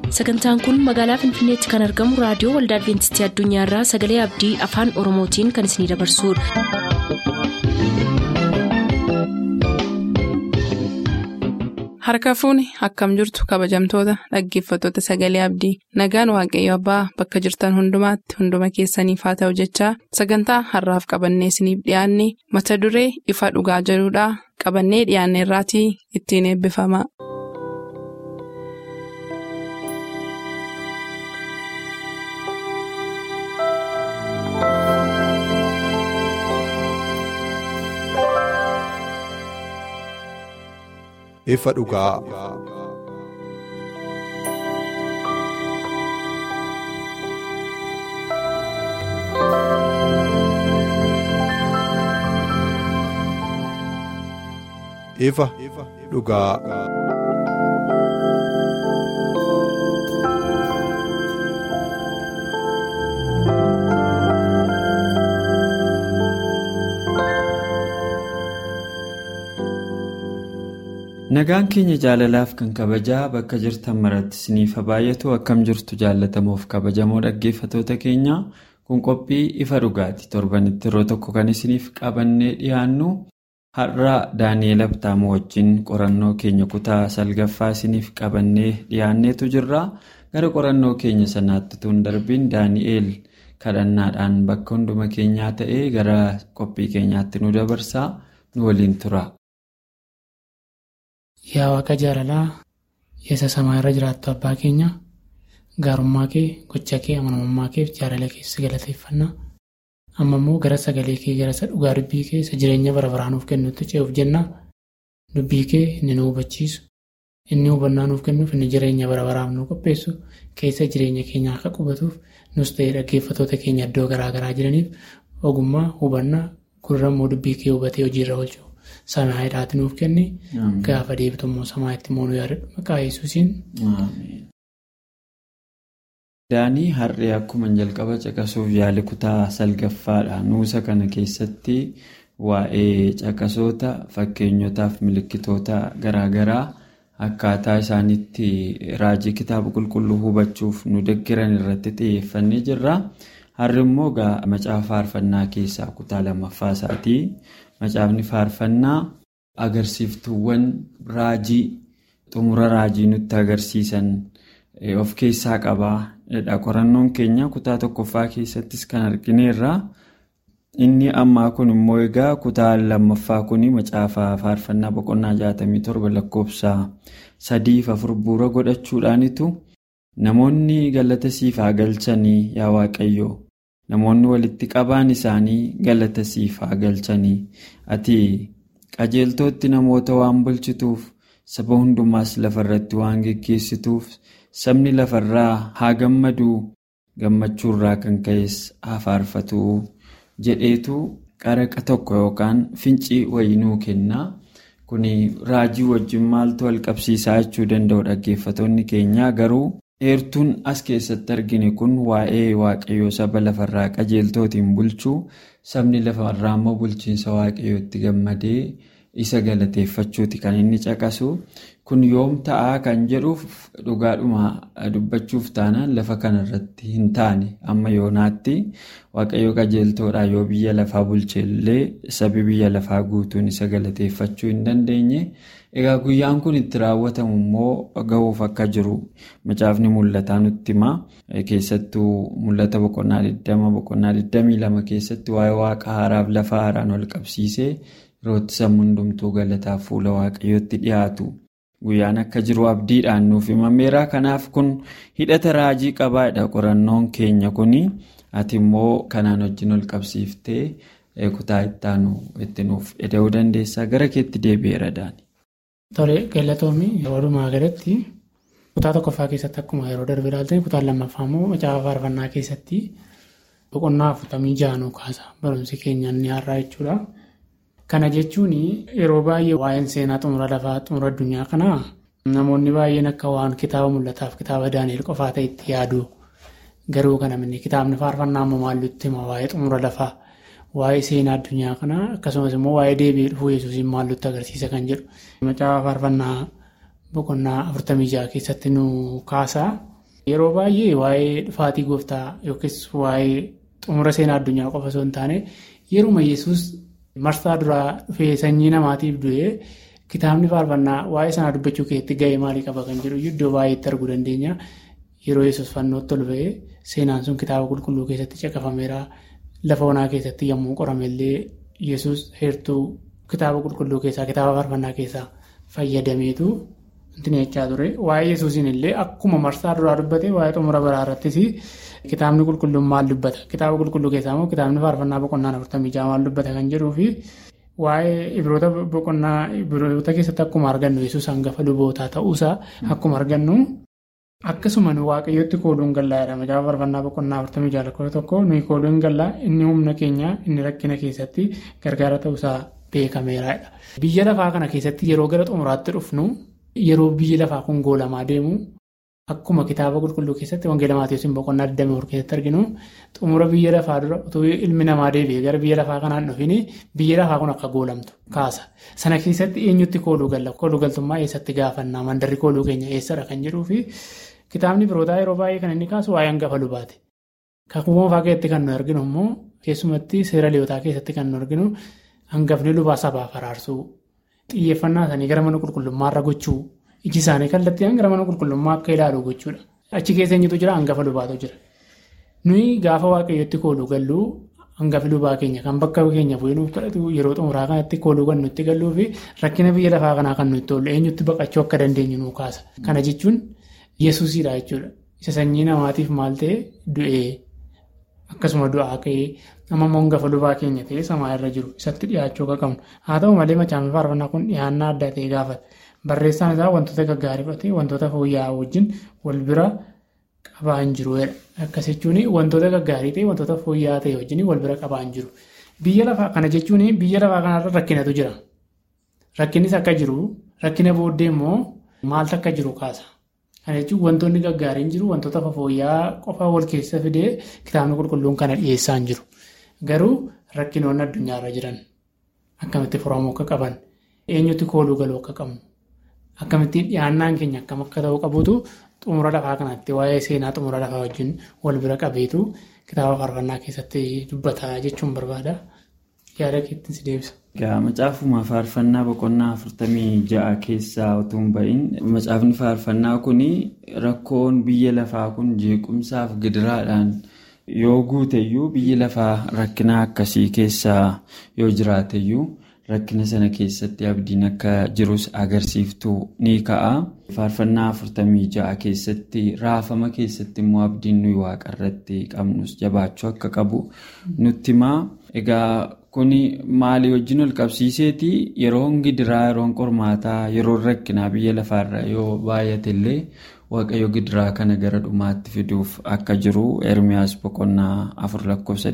sagantaan kun magaalaa finfinneetti kan argamu raadiyoo waldaa adventistii addunyaarraa sagalee abdii afaan oromootiin kan isinidabarsudha. harka fuuni akkam jirtu kabajamtoota dhaggeeffattoota sagalee abdii nagaan waaqayyo abbaa bakka jirtan hundumaatti hunduma keessaniif haa ta'u jechaa sagantaa harraaf qabannee isiniif dhiyaanne mata duree ifa dhugaa jedhudhaa qabannee dhiyaanne irraatii ittiin eebbifama. ifa dhugaa. ifa dhugaa. Nagaan keenya jaalalaaf kan kabajaa bakka jirtan maratti isiniif baay'atu akkam jirtu jaalatamuuf kabajamoo dhaggeeffatoota keenya kun qophii ifa dhugaati torbanitti yeroo tokko kan isiniif qabannee dhiyaannu har'a daani'eel abtaamoo wajjin qorannoo keenya kutaa salgaffaa isiniif qabannee dhiyaanneetu jirra gara qorannoo keenya sanaatti tun darbiin daani'eel kadhannaadhaan bakka hunduma keenyaa ta'ee gara qophii keenyaatti nu dabarsaa nu waliin tura. Yaa waaqa jaalalaa yeesa samaa irra jiraattu abbaa keenya gaarummaa kee gocha kee amanamummaa kee jaalala keessa galateeffannaa amma immoo gara sagalee kee gara isa dhugaa dubbii kee isa jireenya bara baraa nuuf kennutti ce'uuf jenna dubbii kee inni nu hubachiisu inni hubannaa nuuf kennuuf inni jireenya bara baraaf nu qopheessu keessa jireenya keenya akka qubatuuf nus ta'ee dhaggeeffatoota keenya iddoo garaa garaa jiraniif ogummaa hubannaa gurrammoo dubbii kee hubatee hojiirra oolchu. Samaayiidhaati nuuf kenni gaafa deebitummoo samaayitti immoo nu yaadadhu maqaa yesuusiin. Daanii har'ee akkuma jalqaba caqasuuf yaali kutaa salgaffaadha. Nuusa kana keessatti waa'ee caqasoota fakkeenyotaaf milikkitoota garaagaraa akkaataa isaanitti raajii kitaaba qulqulluu hubachuuf nu deggeran irratti xiyyeeffannee jirra. Har'i immoo macaafa faarfannaa keessaa kutaa lammaffaa isaatii. Macaafni faarfannaa agarsiiftuuwwan raajii xumura raajii nutti agarsiisan of keessaa qabaa. Qorannoon keenya kutaa tokkoffaa keessattis kan argineerra. Inni ammaa kun immoo egaa kutaa lammaffaa kun macaafa faarfannaa boqonnaa 67 lakkoofsa sadiif afur bu'uura godhachuudhaanitu namoonni galata siif haa galchanii yaa waaqayyo. Namoonni walitti qabaan isaanii galata siif haa galchanii ati qajeeltootti namoota waan bulchituuf saba hundumaas lafarratti waan geggeessituuf sabni lafarraa haa gammaduu gammachuurraa kan ka'es haa faarfatu jedheetu qaraqa tokko yookaan fincii wayinuu kenna. Kun raajii wajjin maaltu wal qabsiisaa jechuu danda'u dhaggeeffatoonni keenyaa garuu. Eertuun as keessatti argine kun waa'ee waaqayyoo saba lafarraa qajeeltootiin bulchuu sabni lafarraa immoo bulchiinsa waaqayyootti gammadee isa galateeffachuuti kan inni caqasu kun yoom ta'aa kan jedhuuf dhugaadhuma dubbachuuf taanaan lafa kanarratti hin taane amma yoonaatti waaqayyoo qajeeltoodhaa yoo biyya lafaa bulcheellee sabi biyya lafaa guutuun isa galateeffachuu hin dandeenye. Egaa guyyaan kun itti raawwatamu immoo ga'uuf akka jiru macaafni mul'ataa nutti hima. Keessattuu mul'ata boqonnaa 20 boqonnaa 22 keessatti waa'ee waaqa haaraaf lafa haaraan wal qabsiisee yerootti sammuu hundumtuu galataaf fuula waaqayyootti dhiyaatu. Guyyaan akka jiru abdiidhaan nuuf himameera. Kanaaf kun hidhata raajii qabaadha qorannoon keenya kuni. Ati immoo kanaan wajjin wal qabsiiftee kutaa ittaanu itti nuuf eda'uu dandeessaa gara keetti deebi'eera daani. Tole galatoomii walumaa galatti kutaa tokkoffaa keessatti akkuma yeroo darbe ilaaltan kutaan lammaffaa immoo macaafa faarfannaa keessatti boqonnaa afurtamii jaanuu kaasa barumsi keenya inni har'aa jechuudha. Kana jechuun yeroo baay'ee waa'een seenaa xumura lafaa xumura addunyaa kanaa namoonni baay'een akka waan kitaaba mul'ataaf kitaaba daani'el qofaa ta'etti yaadu garuu kana minni kitaabni faarfannaa immoo maallutti hima waa'ee xumura lafaa. waa'ee seenaa addunyaa kanaa akkasumas immoo waa'ee deebi'ee dhufuu yesuusiin maallutti agarsiisa kan jedhu. Macaafa faarfannaa boqonnaa afurtamii jaha keessatti nu kaasaa Yeroo baay'ee waa'ee dhufaatii gooftaa yookiis waa'ee xumura seenaa addunyaa qofa osoo hin taane yeruma yesus marsaa duraa dhufee sanyii namaatiif du'ee kitaabni faarfannaa waa'ee sanaa dubbachuu keessatti gahee maalii qaba kan jedhu iddoo baay'eetti arguu dandeenya. Yeroo yesus fannootti ol ba'ee seenaan sun kitaaba qulqulluu keessatti caqafameera. Lafa onaa keessatti yommuu qoramellee yesus heertuu kitaaba qulqulluu keessaa kitaaba faarfannaa keessaa fayyadameetu wanti jechaa ture. Waa'ee yesuusiin illee akkuma marsaa duraa dubbate waa'ee xumura baraa irrattis kitaabni qulqulluun maal dubbata? Kitaaba qulqulluu keessaa immoo kitaabni faarfannaa boqonnaan afurtamii ja'a maal dubbata kan jedhuu fi waa'ee ibroota boqonnaa ibroota keessatti akkuma argannu yesus hangafa lubootaa ta'uusaa akkuma argannu. Akkasuma waaqayyootti kooluun gallaa jedhama. Gaafa faarfannaa boqonnaa afurtamii ja'a lakkoofsa tokko nuyi kooluun gallaa inni humna keenya inni rakkina keessatti gargaara ta'uusaa beekameeraadha. Biyya lafaa kana keessatti yeroo gara xumuraatti dhufnu yeroo biyyi lafaa kun goolamaa deemu akkuma kitaaba qulqulluu keessatti wangeela maatiiwwan siin boqonnaa 24 keessatti arginu xumura biyya lafaa dura utuu ilmi namaa deebi'ee gara biyya lafaa kanaan dhufin biyya lafaa kun akka goolamtu kaasa. Sana keessatti eenyutti kooluu galla? Kooluu galtummaa eessatti gaafannaa? Mandarri kooluu keenya eessadha kan jedhuu fi kitaabni birootaa yeroo baay'ee kan inni kaasu waa'ee hangafa lubaati. Kakuu moofaa keessatti kan nu arginu immoo keessumatti seera liyootaa keessatti kan nu arginu hangafni lubaa sabaaf araarsuu xiyyeeffannaa isaanii gara mana qulqullummaarra gochuu iji isaanii kallattiin gara mana qulqullummaa akka ilaalu gochuudha. Achi keessa eenyutu jira hangafa lubaatu jira. Nuyi gaafa waaqayyotti kooluu galluu hangafi lubaa keenya kan bakka keenya bu'ee nuuf kadhatu yeroo xumuraa kanatti kooluu kan nutti galluu fi rakkina biyya lafaa kanaa kan nutti tolu eenyutti baqachuu akka dandeenyu nu kaasa. Kana jechuun yesuusidha jechuudha. Isa sanyii namaatiif maal ta'e du'ee akkasuma du'aa ka'ee amma immoo hangafa lubaa keenya ta'ee samaa irra jiru isatti dhiyaachuu akka qabnu. Haa ta'u malee macaafni faarfannaa kun dhiyaannaa adda ta'e gaafata. Barreessaan isaa wantoota gaggaarii fudhatee wantoota fooyya'aa wajjin wal bira qabaa hin jiru. Akkas jechuun wantoota gaggaarii ta'e wantoota fooyya'aa ta'e wajjin wal bira qabaa hin jiru. Biyya lafaa kana jechuun biyya lafaa kanarra rakkinatu jira. Rakkinnis akka jiru rakkina booddee immoo maaltu akka jiru kaasa. Kana jechuun wantoonni gaggaariin jiru wantoota fooyya'aa qofa wal keessa fidee kitaabni qulqulluun kana dhiyeessaa hin jiru. Garuu rakkinoonni addunyaarra jiran akkamitti furamuu akka qaban eenyutti kooluu galuu akka qabnu. Akkamittiin dhiyaannaan keenya akkam akka ta'uu qabuutu xumura lafaa kanatti waa'ee seenaa xumura lafaa wajjin wal bira qabeetu kitaaba faarfannaa keessatti dubbataa jechuun barbaada. Yaada keetti si deebisa. Macaafuma faarfannaa boqonnaa afurtamii ja'a keessaa utuu hin bahin macaafni faarfannaa kun rakkoon biyya lafaa kun jeequmsaaf gidiraadhaan yoo guuteyyuu biyyi lafaa rakkina akkasii keessaa yoo jiraateyyuu. Rakkina sana keessatti abdiin akka jirus agarsiiftuu ni ka'a. Faarfannaa afurtamii ja'a keessatti raafama keessatti immoo abdiin nuyi waaqa irratti qabnus jabaachuu akka qabu nutti himaa. Egaa kun maalii wajjin ol qabsiiseeti yeroon gidiraa yeroon qormaataa yeroon rakkinaa biyya lafaarra yoo baay'ate illee waaqayyo gidiraa kana gara dhumaatti fiduuf akka jiru ermiyaas boqonnaa afur lakkoofsa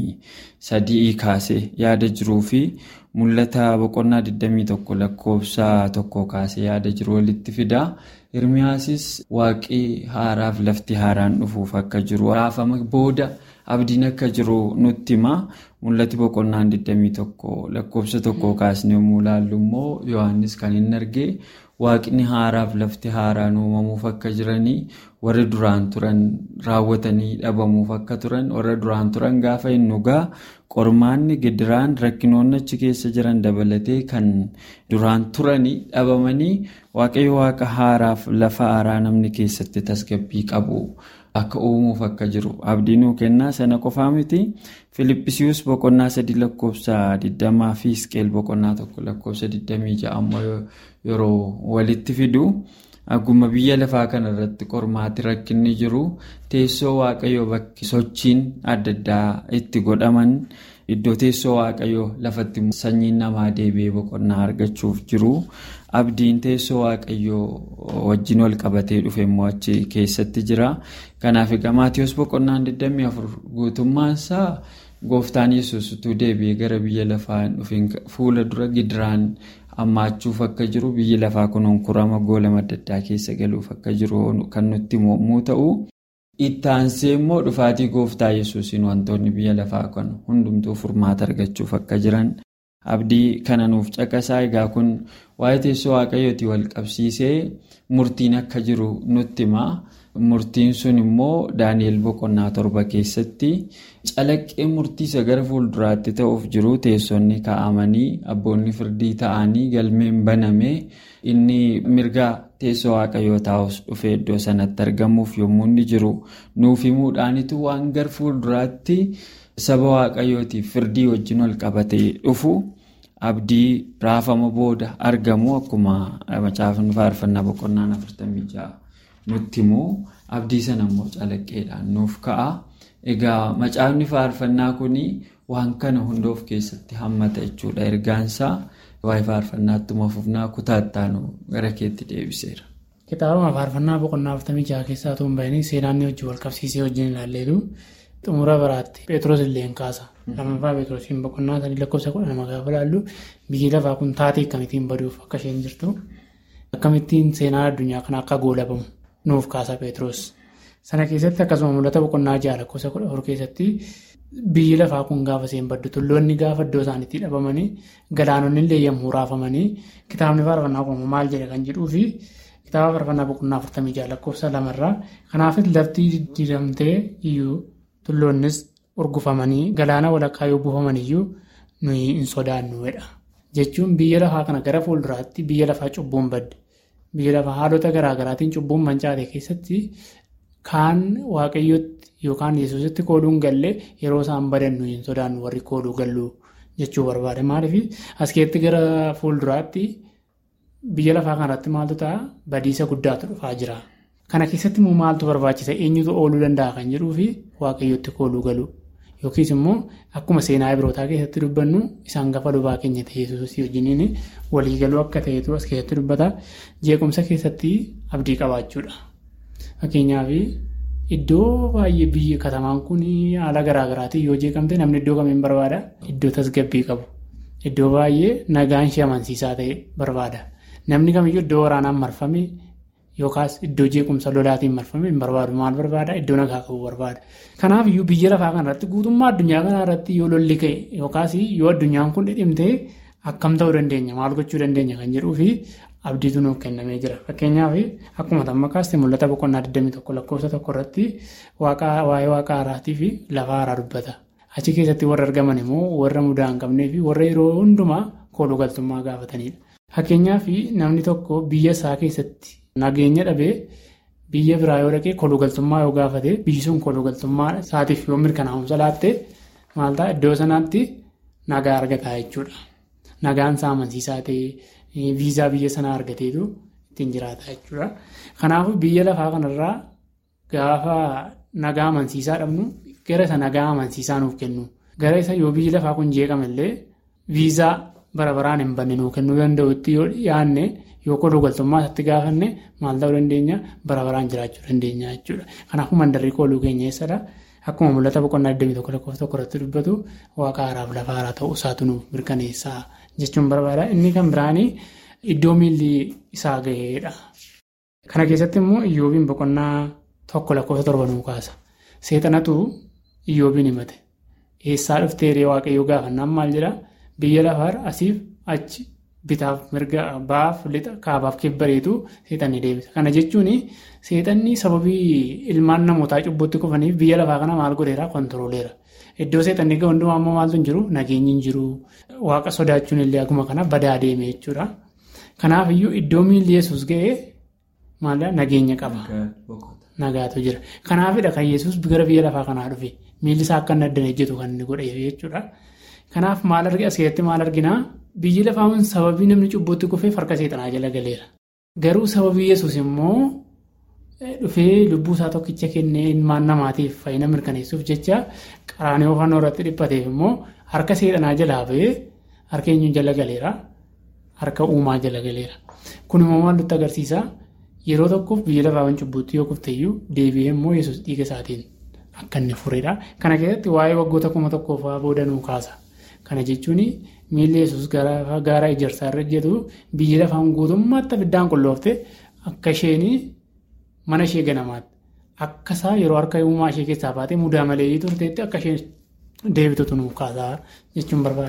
23 kaasee yaada jiruu fi mul'ata boqonnaa 21 lakkoofsa tokko kaasee yaada jiru walitti fida. Ermiyaasis waaqii haaraaf lafti haaraan dhufuuf akka jiru raafama booda abdiin akka jiru nutti hima. Mul'ati boqonnaan 21 lakkoofsa tokko kaasnee yommuu ilaallu immoo Yohaannis kan inni argee waaqni haaraaf lafti haaraan uumamuuf akka jiranii warri duraan turan raawwatanii dhabamuuf akka turan warra duraan turan gaafa hin dhugaa qormaanni gidiraan rakkinoonni achi keessa jiran dabalatee kan duraan turanii dhabamanii waaqayyo waaqa haaraaf lafa haaraa namni keessatti tasgabbii qabu. Akka uumuuf akka jiru abdii nuu kennaa sana qofaa miti Filippisius boqonnaa sadii lakkoofsa 20 fi Isqeel boqonnaa tokko lakkoofsa 26 ammoo yeroo walitti fidu akkuma biyya lafaa kana irratti qormaati rakkinni jiru teessoo waaqayyoo bakki sochiin adda addaa itti godhaman iddoo teessoo waaqayyoo lafatti sanyiin namaa deebi'ee boqonnaa argachuuf jiru. Abdiin teessoo waaqayyoo wajjin wal qabatee dhufe immoo achi keessatti jira. Kanaaf egaa Maatiyoos boqonnaan 24 guutummaan isaa gooftaan yesus utuu deebi'ee gara biyya lafaa hin dhufin fuula dura gidiraan hammaachuuf akka jiru biyyi lafaa kun onkurama goolama adda addaa keessa galuuf akka jiru kan nutti himuu ta'u. Itti aansee immoo dhufaatii gooftaa yesuusiin wantoonni biyya lafaa kan hundumtuu furmaata argachuuf akka jiran abdii kana nuuf caqasaa egaa kun waa'ee teessoo waaqayyooti wal qabsiisee murtiin akka jiru nutti himaa. Murtiin sun immoo Daani'el boqonnaa torba keessatti calaqqee murtiisa gara fuulduraatti ta'uuf jiru teessonni kaa'amanii abboonni firdii ta'anii galmeen banamee inni mirga teessoo waaqayyoo taa'us dhufee iddoo sanatti argamuuf yommuu inni jiru nuuf himuudhaanitu waan gara fuulduraatti saba waaqayyootiif firdii wajjin wal qabatee dhufu. Abdii raafama booda argamu akkuma macaafni faarfannaa boqonnaan 46 nutti immoo abdii sana immoo calaqqeedhaan nuuf ka'a. Egaa macaafni faarfannaa kun waan kana hunda of keessatti hammata jechuudha. Ergaansaa waa'ee faarfannaatti fufnaa kutaataanu gara keetti deebiseera. Kitaabuma faarfannaa boqonnaa 46 keessaa tuun bahanii seenaan wajjin wal qabsiisee wajjin ilaalleetu xumura biraatti Pheexroos illee kaasa. Lammaffaa Pheexroosiin boqonnaa sadii lakkoofsa kudha lama gaafa ilaallu biyyi lafaa kun taatee akkamittiin baduuf akka isheen jirtu akkamittiin seenaa addunyaa kana akka goolabamu nuuf kaasa Pheexroos. Sana keessatti akkasuma mul'ata boqonnaa ja'a lakkoofsa kudha afur keessatti biyyi lafaa kun gaafa isheen baddu tulloonni gaafa iddoo isaaniitti dhabamanii galaanonni illee yommuu raafamanii kitaabni faarfannaa kun maal jedha kan jedhuu fi kitaaba faarfannaa boqonnaa afurtamii ja'a lakkoofsa lamarraa kanaafis laftii diddiiramtee iyyuu tulloonnis urgufamanii galaana walakkaa yoo buufamaniyyuu nuyi hin sodaannuudha. Jechuun biyya lafaa kana gara fuulduraatti biyya lafaa cubbuun badde. Biyya lafaa haalota garaagaraatiin cubbuun mancaate keessatti kaan waaqayyootti yookaan yesuusitti kooduun gallee yeroo isaan badan nuyi hin sodaannu warri kooduu galluu jechuu barbaade. Maaliif as keessatti gara fuulduraatti biyya lafaa kanarratti maaltu ta'a badiisa guddaatu dhufaa jira. Kana keessatti immoo maaltu barbaachisa eenyutu ooluu danda'a kan jedhuu fi waaqayyootti kooluu galu yookiis immoo akkuma seenaa birootaa keessatti dubbannu isaan gafa lubaa keenya ta'e yesuusii wajjiniin waliigaluu akka ta'etu as keessatti dubbata jeequmsa keessatti abdii qabaachuudha. Fakkeenyaaf iddoo baay'ee biyya katamaan kun haala garaagaraatiin yoo jeeqamte namni iddoo kamiin barbaada iddoo tasgabbii qabu iddoo baay'ee nagaan ishee amansiisaa ta'e barbaada namni kamiyyuu iddoo waraanaan marfame. Yookaas iddoo jeequmsa lolaatiin marfame hin barbaadu maal barbaada iddoo nagaa qabu barbaada. Kanaaf iyyuu biyya lafaa kanarratti guutummaa addunyaa kanarratti yoo lolli ka'e yookaas yoo addunyaan kun dhidhimtee akkam ta'uu dandeenya maal gochuu dandeenya kan jedhuu fi abdiitu nuuf kennamee jira. Fakkeenyaaf akkuma tamma kaaste mul'ata boqonnaa 21 lakkoofsa tokko irratti waa'ee waaqa haaraatii fi lafa haaraa dubbata. Achi keessatti warra argaman immoo warra mudaa hin qabnee fi warra yeroo hundumaa kooluu galtummaa gaafatanidha. Fakkeenyaaf namni tokko biyya isaa keessatti. Nageenya dhabee biyya biraa yoo dhaqee kolugaltummaa yoo gaafate biyyi sun kolugaltummaa isaatiif yoo mirkanaa'umsa laatte maal ta'a iddoo sanaatti nagaa argataa jechuudha. Nagaan isaa amansiisaa ta'ee viizaa biyya sanaa argateetu ittiin jiraata jechuudha. Kanaafuu biyya lafaa kanarraa gaafa nagaa amansiisaa dhabnu gara isa nagaa amansiisaa nuuf kennu. Gara isa yoo biyyi lafaa kun jeeqamallee viizaa bara baraan hin banne nuuf kennuu danda'utti yoo dhiyaanne. Yoo koluu galtummaa isatti gaafanne maal ta'uu dandeenya bara baraan jiraachuu dandeenya jechuudha. Kanaafuu mandarrii kooluu keenya eessadha. Akkuma mul'ata boqonnaa 21 lakkoofsa tokko irratti dubbatu waaqa haaraaf lafa haaraa ta'uu isaatu nuuf mirkaneessaa jechuun barbaada. Inni kan biraan iddoo miilli isaa ga'eedha. Kana keessatti immoo iyyoobiin boqonnaa tokko lakkoofsa torba nuu kaasa. Seexanatu iyyoobiin himate. Eessaa dhuftee waaqayyoo gaafannaan maal jedhaa? Biyya lafaarra asiif achi. Bitaaf mirga baaf lixa kaabaaf kibbareetu seexanni deebisa. Kana jechuun seexanni sababii ilmaan namootaa cubbutti kufaniif biyya lafaa kana maal godheera kontirooleera. Iddoo seexanni gahu hundumaa ammoo maaltu hin jiru nageenyi hin jiru. Waaqa sodaachuun illee akkuma kana badaa deeme jechuudha. Kanaaf iyyuu iddoo miilli yesus ga'ee maal nageenya qaba. Nagaatu jira. Kanaafidha kan yesus gara biyya lafaa kanaa dhufe miilli isaa akka inni addaan ejjetu kan inni godhe jechuudha. Kanaaf maal argina as keessatti maal arginaa? Biyyi lafaa kun sababii namni cubbuutti kufee farka seexanaa jala galeera. Garuu sababii yesus immoo dhufee lubbuu isaa tokkicha kennee ilmaan namaatiif fayyina mirkaneessuuf jecha qaraanii oofannoo irratti dhiphateef immoo harka seexanaa jalaa ba'ee harka eenyuun jala galeera. Harka uumaa jala galeera. Kun immoo maal nutti agarsiisa? Yeroo tokkoof biyya lafaa kun cubbuutti yoo kufteeyyuu deebi'ee immoo yesus dhiiga isaatiin akka inni furedha. Kana keessatti waa'ee waggoota kuma tokkoofaa booda nuu kaasa. Kana jechuun miilli yesus gaara ijaarsaa irra hojjetu biyya lafaan guutummaatti abiddaan qulloofte akka isheen mana ishee ganamaatti akka isaa yeroo harka uumaa ishee keessaa baatee mudaa malee turteetti akka isheen deebitutu nuuf kaasaa jechuun barbaada.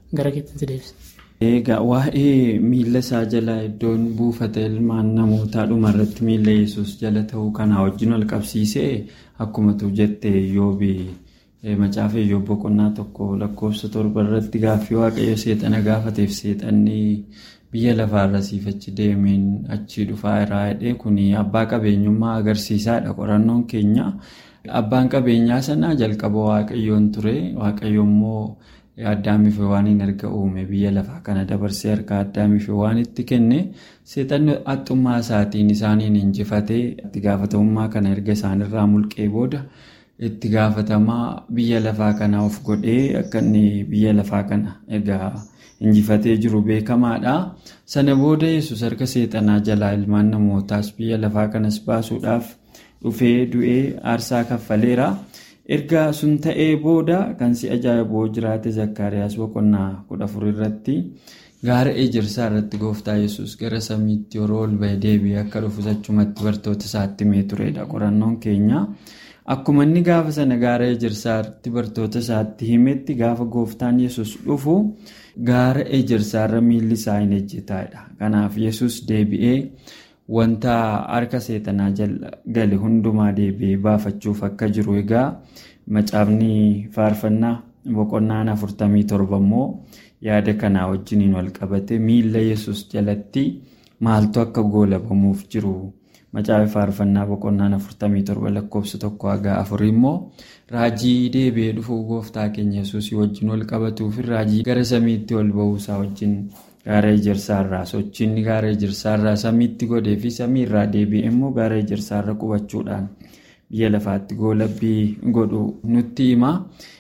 gara keetti deebisa. Egaa waa'ee miila isaa jala iddoon buufata ilmaan namootaa dhumarratti miila yesus jala ta'uu kanaa wajjin wal qabsiisee akkuma tu jette yoobii macaafa iyyoob boqonnaa tokko lakkoofsa torba irratti gaaffii waaqayyo seexana gaafateef seexanni biyya lafaarra siifachi deemeen achii dhufaa irraa hidhee kun abbaa qabeenyummaa agarsiisaadha qorannoon keenya abbaan qabeenyaa sanaa jalqaba waaqayyoon ture waaqayyo immoo. Addaamiif waan hin erga uume biyya lafaa kana dabarsee harka addaamiif waan itti kenne seexanni haxxummaa isaatiin isaaniin injifatee itti gaafatamummaa kana erga isaanirraa mulqee booda itti gaafatamaa biyya lafaa kana of godhee akka inni biyya lafaa kana egaa injifatee jiru beekamaadha. Sana booda yesus harka seexanaa jalaa ilmaan namootaas biyya lafaa kanas baasuudhaaf dhufee du'ee aarsaa kaffaleera. erga sun ta'ee booda kan si ajaa'ibu jiraate zakkaariyaas boqonnaa kudha afur irratti gaara ejersaa irratti gooftaa yesus gara samiitti yeroo ol bahee deebi'ee akka dhufu achumatti bartoota isaatti himee turedha qorannoon keenya akkuma inni gaafa sana gaara ejersaatti bartoota isaatti himetti gaafa gooftaan yesus dhufu gaara ejersaarra miilli isaa hin ejjetaadha kanaaf yesus deebi'ee. Wanta harka seexanaa gale hundumaa deebi'ee baafachuuf akka jiru egaa macaafni faarfannaa boqonnaan afurtamii torba immoo yaada kanaa wajjiniin wal qabate miila yesus jalatti maaltu akka goolabamuuf jiru macaafa faarfannaa boqonnaan afurtamii torba lakkoofsa tokko haga afurii immoo raajii deebi'ee dhufuu gooftaa keenya yesus wajjin wal qabatuuf raajii gara samiitti ol ba'uusaa wajjin. Gaara ejersaarraa sochiinni gaara ejersaarraa samiitti godhee fi samiirraa deebi'e immoo gaara ejersaarra qubachuudhaan biyya lafaatti goolabbii godhu nutti hima.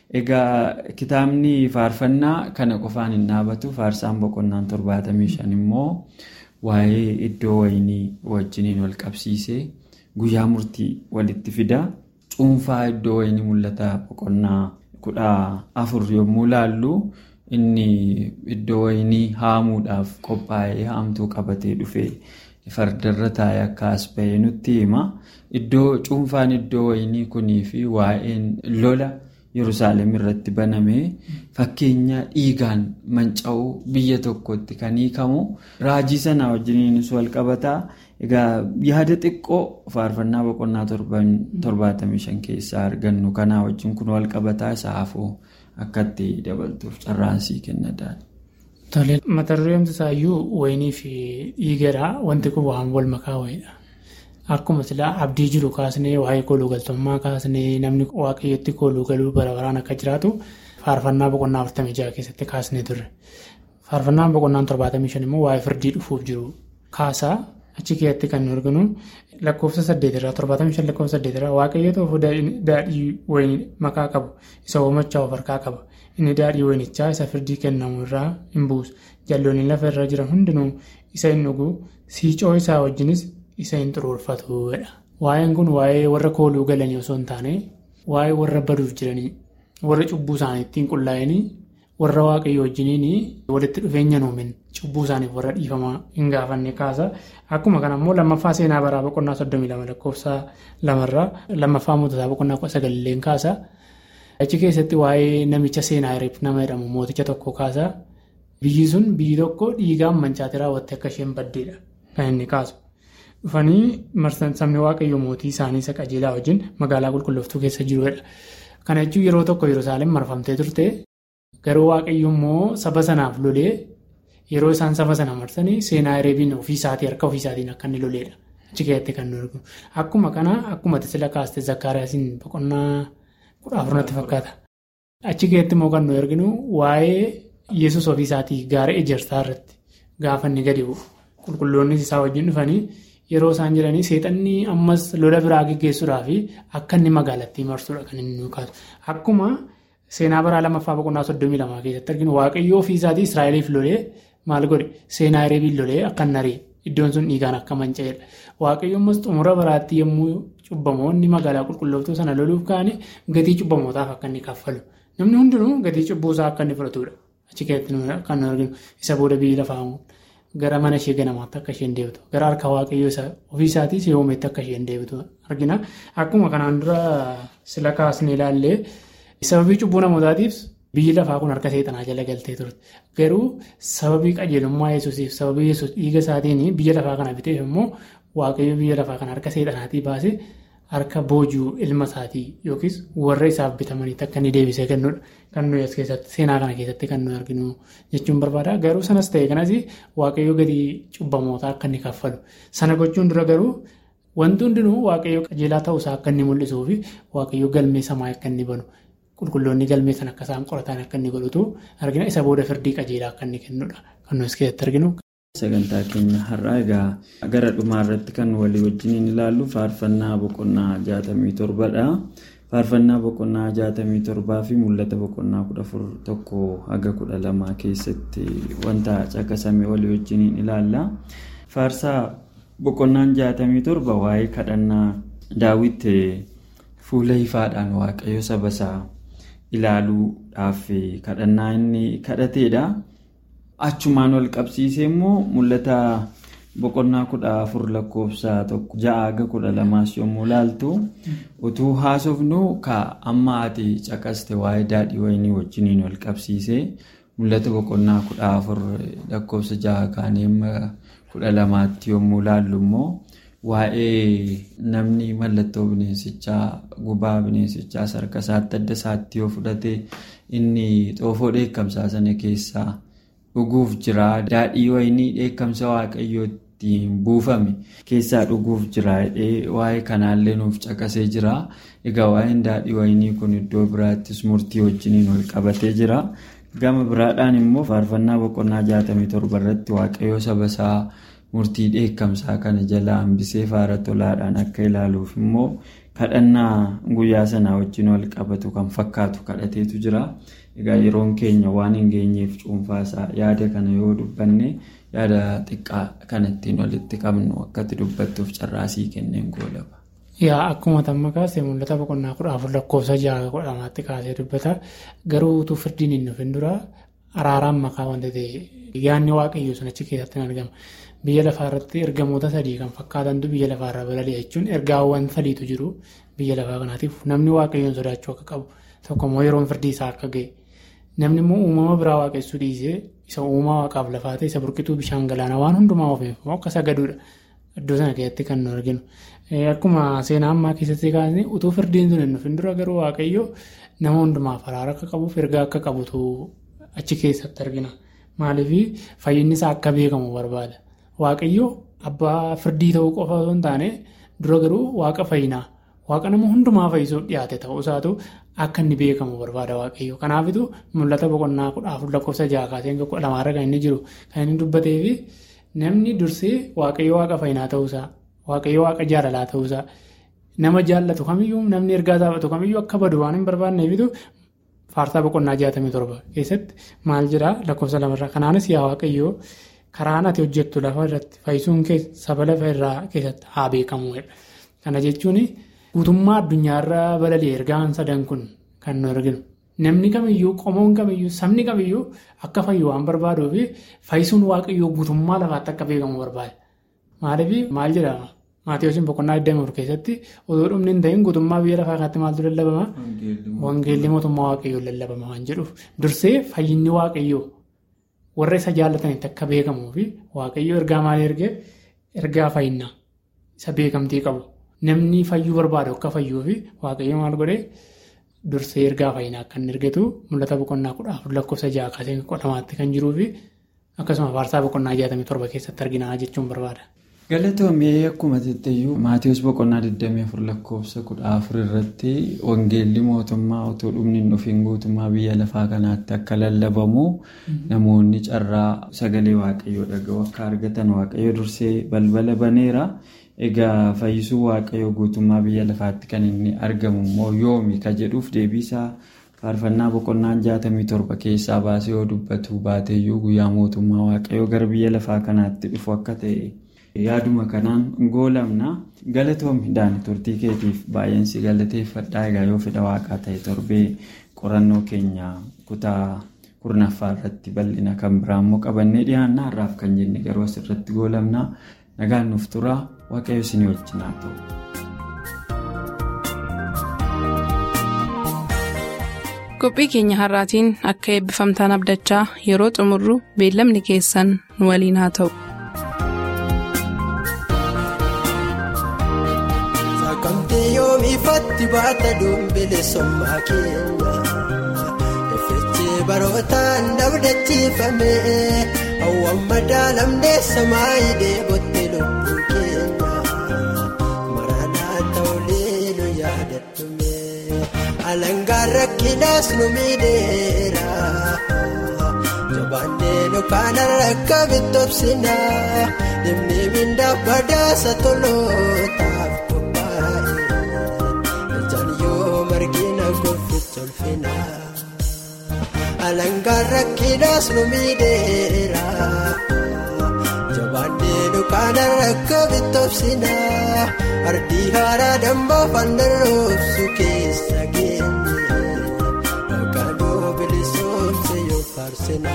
Egaa kitaabni faarfannaa kana qofaan hin dhaabatu faarsaan boqonnaan torbaatamii shan immoo waa'ee iddoo wayinii wajjiniin wal qabsiisee guyyaa murtii walitti fida. Cuunfaa iddoo wayinii mul'ata boqonnaa kudha afur yommuu laallu. Inni iddoo wayinii haamuudhaaf qophaa'ee haamtuu qabatee dhufee fardarra taa'ee akka as bahee nutti hima. Iddoo cuunfaan iddoo wayinii kunii fi waa'een lola Yerusaalem irratti baname fakkeenya dhiigaan manca'uu biyya tokkotti kan hiikamu raajii sana wajjiniinis wal qabataa. Egaa yaada xiqqoo faarfannaa boqonnaa torbaatamii shan keessaa argannu kanaa wajjin kun wal qabataa isaa hafuu. Akka itti dabaltuuf carraansii kennadhaan. Tole mata dureen isaayyuu wayinii fi dhiigadha. Wanti kun waan wal makaa wayiidha. Akkuma silaa abdii jiru kaasnee waa'ee kooluu galtummaa kaasnee namni waaqayyotti kooluu galuu bara baraan akka jiraatu faarfannaa boqonnaa afurtamii jaha keessatti kaasnee turre. Faarfannaan boqonnaan torbaatamii shan immoo waa'ee firdii dhufuuf jiru kaasaa achi keessatti kan nu arginu lakkoofsa saddeetirraa torbaatamii shan lakkoofsa saddeetirraa waaqayyo tokko daadhii wayinii makaa qabu isa hoomachaa of harkaa qaba inni daadhii wayinichaa isa firdii kennamu irraa hin buusu jalloonni lafa irra jiran hundinuu isa hin dhugu siicoo isaa wajjinis isa hin xuruurfatudha. Waa'een kun waa'ee warra kooluu galanii osoo hin taane waa'ee warra baduuf jiranii warra cubbuu isaanii ittiin qullaa'anii warra waaqayyo wajjiniin walitti dhufeenya nuumin cubbuu isaaniif warra dhiifamaa hin gaafanne kaasa. Akkuma kana immoo lammaffaa seenaa baraa boqonnaa soddomii lama lakkoofsa lamarraa lammaffaa moototaa boqonnaa kudha sagalilleen kaasa. Achi keessatti waa'ee namicha seenaa hiriif nama jedhamu mooticha tokko kaasa. Biyyi sun biyyi tokko dhiigaan mancaate raawwatte akka isheen baddeedha kan inni kaasu. Dhufanii marsan sabni waaqayyo mootii isaanii isa qajeelaa wajjin magaalaa qulqullooftuu keessa jirudha. Kana jechuun yeroo tokko Yerusaalem marfamtee turte garuu waaqayyo immoo saba sanaaf lolee yeroo isaan saba sana marsanii seenaa hireebiin ofiisaatii harka ofiisaatiin akka inni loleedha. Achi keessatti kan nu arginu. Akkuma kana akkuma tasila kaaste zakkaariyaasiin boqonnaa kudha afurnatti fakkaata. Achi keessatti immoo kan nu arginu waa'ee yesus ofiisaatii gaara ejersaa irratti gaafa inni gadi bu'u. Qulqulloonnis isaa wajjin dhufanii yeroo isaan jiranii seexanni ammas lola biraa geggeessuudhaaf akka inni magaalattii marsuudha kan inni nu kaasu. Akkuma seenaa baraa lammaffaa boqonnaa soddomii lamaa keessatti arginu waaqayyoo ofiisaatii Israa'eliif lolee maal godhe seenaa hireebiin lolee akka hin ari'e iddoon sun dhiigaan akka manca'edha. Waaqayyo ammas xumura baraatti yommuu cubbamoonni magaalaa qulqullooftuu sana loluuf ka'anii gatii cubbamootaaf akka inni kaffalu. Namni hundinuu gatii cubbuusaa akka inni fudhatudha. Achi keessatti kan nu arginu isa booda biyyi lafaa gara mana ishee ganamaatti akka isheen deebitu gara harka waaqayyoo isa ofiisaatii siyoomeetti akka isheen deebitu argina. Akkuma kanaan dura sila kaasnee ilaallee sababii cubbuu namootaatiif biyyi lafaa kun harka seexanaa jala galtee turte. Garuu sababii qajeelummaa yesuusiif sababii yesuus dhiiga isaatiin biyya lafaa kana biteef immoo waaqayyo biyya lafaa kana harka seexanaatii baasee harka boojuu ilma isaatii yookiis warra isaaf bitamaniitti akka inni deebisee kennudha. Kan nuyi as keessatti seenaa kana keessatti kan nuyi arginu jechuun barbaada. Garuu sanas ta'e kanas waaqayyo gadi cubbamootaa akka inni kaffalu. Sana gochuun dura garuu wanti hundinuu waaqayyo qajeelaa ta'uusaa akka inni mul'isuu fi waaqayyo galmee samaa akka inni banu qulqulloonni galmee sana akka isaan qoratan akka inni godhutu argina. Isa booda firdii qajeelaa akka inni kennudha. Kan nuyi as keessatti arginu. Sagantaa keenya har'aa egaa gara dhumaa irratti kan walii wajjin ilaallu faarfannaa boqonnaa jaatamii torbadha. Faarfannaa boqonnaa jaatamii torbaa fi mul'ata boqonnaa kudha afur tokko haga kudha lamaa keessatti wanta caqasame walii wajjin ilaalla. Faarsaa boqonnaan jaatamii torba waa'ee kadhannaa daawwit fuula ifaadhaan waaqayyo saba isaa ilaaluudhaaf kadhannaa inni kadhateedha. Achumaan wal qabsiisee immoo mul'ata boqonnaa kudha afur lakkoofsa tokko ja'a haga kudha lamaas yommuu ilaaltu utuu haasofnu ka amma ati caqaste waa'ee daadhii wayinii wajjiniin wal qabsiisee mul'ata boqonnaa kudha afur lakkoofsa ja'a kaanii kudha lamaatti yommuu ilaallu immoo waa'ee namni mallattoo bineensichaa gubaa bineensichaa harka isaatti adda isaatti yoo fudhate inni xoofoo dheekkamsaa sana keessaa. dhuguuf jira daadhii wayinii dheekkamsa waaqayyootti buufame keessaa dhuguuf jira waa'ee kanaallee nuuf caqasee jira egaa waa'een daadhii wayinii kun iddoo biraattis murtii wajjiniin wal qabatee jira gama biraadhaan immoo faarfannaa boqonnaa jaatamii torba irratti waaqayyoo saba isaa murtii dheekkamsaa kana jala hambisee faara tolaadhaan akka ilaaluuf immoo kadhannaa guyyaa sanaa wajjin wal qabatu kan fakkaatu kadhateetu jira. Egaa yeroon keenya waan hin geenyeef cuunfaasaa yaada kana yoo dubbanne yaada xiqqaa kan ittiin walitti qabnu akkatti dubbattuuf carraasii kenneen goolaba. Yaa akkuma tamma kaasee mul'ata boqonnaa kudha afur lakkoofsa ja'a kudha lamaatti kaasee dubbata garuu utuu firdiin hin dhufin dura araaraan makaa wanta ta'e yaadni waaqayyoo sun achi keessatti argama. Biyya lafaa irratti ergamoota sadii kan fakkaatantu biyya lafaa irra balali'a jechuun ergaawwan sadiitu jiru biyya lafaa kanaatiif namni waaqayyoon sodaachuu akka qabu tokkommoo yeroon firdii isaa akka ga'e. Namni immoo uumama biraa waaqessuu dhiisee isa uumaa waaqaaf lafaa ta'e isa burqituu bishaan galaanaa waan hundumaa oofeef akka sagaduudha. Iddoo sana keessatti kan nu arginu. Akkuma seenaa ammaa keessatti kaasne utuu firdiin sun hin dhufin dura garuu waaqayyo nama hundumaaf araara akka qabuuf ergaa akka qabutu achi keessatti argina. Maaliif fayyinni isaa akka beekamu barbaada. Waaqayyo abbaa firdii ta'uu qofa osoo hin taane dura garuu waaqa fayyinaa. Waaqa nama hundumaa fayyisuuf dhiyaate ta'uu isaatu akka inni beekamu barbaada waaqayyo. Kanaafitu mul'ata boqonnaa kudha afur lakkoofsa ja'a kaasee kudha lamaarra kan inni jiru kan inni dubbatee fi namni dursee waaqayyo waaqa fayyinaa ta'uusaa waaqayyo waaqa jaalalaa ta'uusaa nama jaallatu kamiyyuu namni ergaa taphatu kamiyyuu akka badu waan hin barbaanneefitu faarsaa boqonnaa jaatamii torba keessatti maal jedhaa lakkoofsa lamarraa kanaanis yaa waaqayyo karaan ati hojjettu lafa irratti fayyisuun saba lafa irraa keessatti haa beekamu. Kana jechuun. Guutummaa addunyaarra balali'e ergaan sadan kun kan nu arginu. Namni kamiyyuu qomoon kamiyyuu sabni kamiyyuu akka fayyu waan barbaaduu fi fayyisuun waaqayyoo guutummaa lafaatti akka beekamu barbaada. Maaliif maal jedhama? Maatiyoosiin boqonnaa 24 keessatti otoo dhumni hin ta'in guutummaa biyya lafaa kanatti maaltu lallabama? Wangeelli mootummaa waaqayyoo lallabama waan jedhuuf dursee fayyinni waaqayyoo warra isa jaallatanitti akka beekamuu fi waaqayyoo ergaa maalii ergee ergaa fayyinaa isa beekamtii qabu. Namni fayyuu barbaadu akka fayyuu fi waaqayyo maal godhee dursee ergaa fayyinaa akka inni ergatu mul'ata boqonnaa kudha afur lakkoofsa ja'a kaasee kudha lamaatti kan jiruu fi akkasuma faarsaa boqonnaa jaatamii torba keessatti arginaa jechuun barbaada. Galatoomee akkuma jetteyyuu Maatiyoos boqonnaa 24 lakkoofsa kudha afur irratti wangeelli mootummaa otoo dhumni hin dhufin guutummaa biyya lafaa kanaatti akka lallabamu namoonni carraa sagalee waaqayyoo dhaga'u akka argatan waaqayyo dursee balbala baneera. Egaa fayyisuu waaqayyoo guutummaa biyya lafaatti kan inni argamu immoo yoomi ka jedhuuf deebiisaa faarfannaa boqonnaan jaatamii torba keessaa baasee yoo dubbatu baateeyyuu guyyaa mootummaa waaqayyoo gara biyya lafaa kanaatti dhufu akka ta'e yaaduma kanaan goolamna galatoomi daani turtii keetiif baay'eensi galateeffadhaa egaa yoo fedha waaqaa ta'e torbee qorannoo keenya kutaa kurnaffaa irratti bal'ina kan biraa immoo qabannee dhiyaanna har'aaf kan jenne garuu asirratti goolamna nagaan nuuf tura waaqayyo isinii wajjin haa ta'u. qophii keenya har'aatiin akka eebbifamtaan abdachaa yeroo xumurru beellamni keessan nu waliin haa ta'u. Sakamtee yoomifatti baata dumbile sommaa keenya Effeechee barootaan dabdachiifame hawwan madaalamnee samaayidee botte lubbuu keenya Maranaa ta'ulee nu yaadadhume alangaan rakkinaas nu miidheera Jabaannee nu kaana rakka bitobsina Deemnee mindaaf badaasa tolootaaf qophaa'e Ijaan yoo margina golficha ulfina Alangaan rakkinaas nu miidheera Jabaannee nu kaana rakka bitobsina Ardii haaraa dambaa fandaroofsu keessa geenye Maqaan bilisoomse yoo faarsina.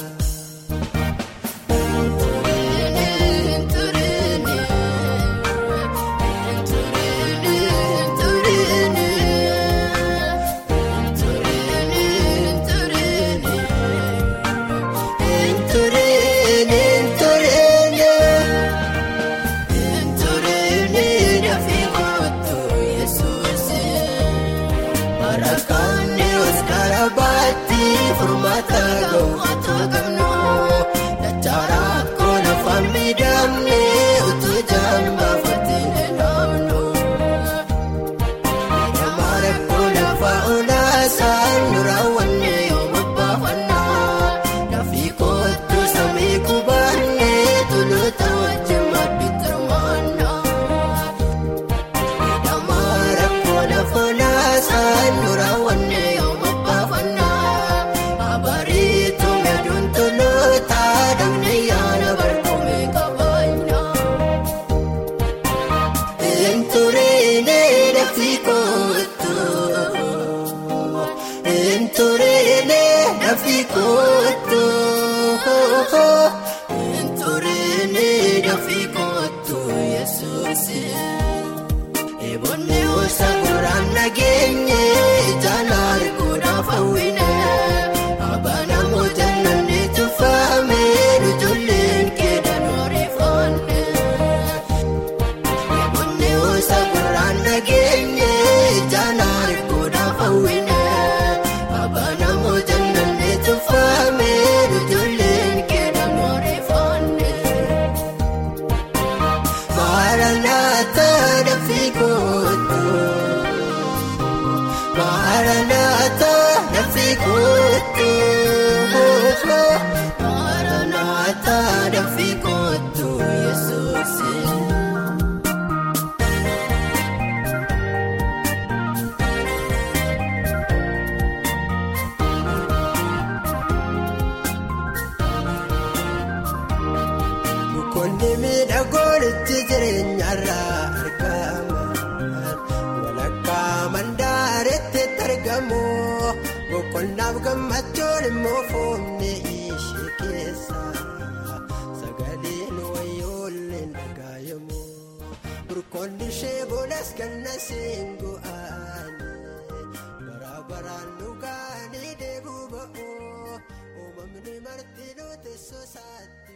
Qonni miidhagoonitti jireenyarraa argaman walakkaa mandaaretti argamu boqonnaaf gammachuun immoo foonni ishee keessa sagaleen wayyoolleen dhagaayamu burqoonni ishee boodas ganna seengu'aani bara baraan dhugaanii deebuu ba'u uumamni marti nuti sosaatti.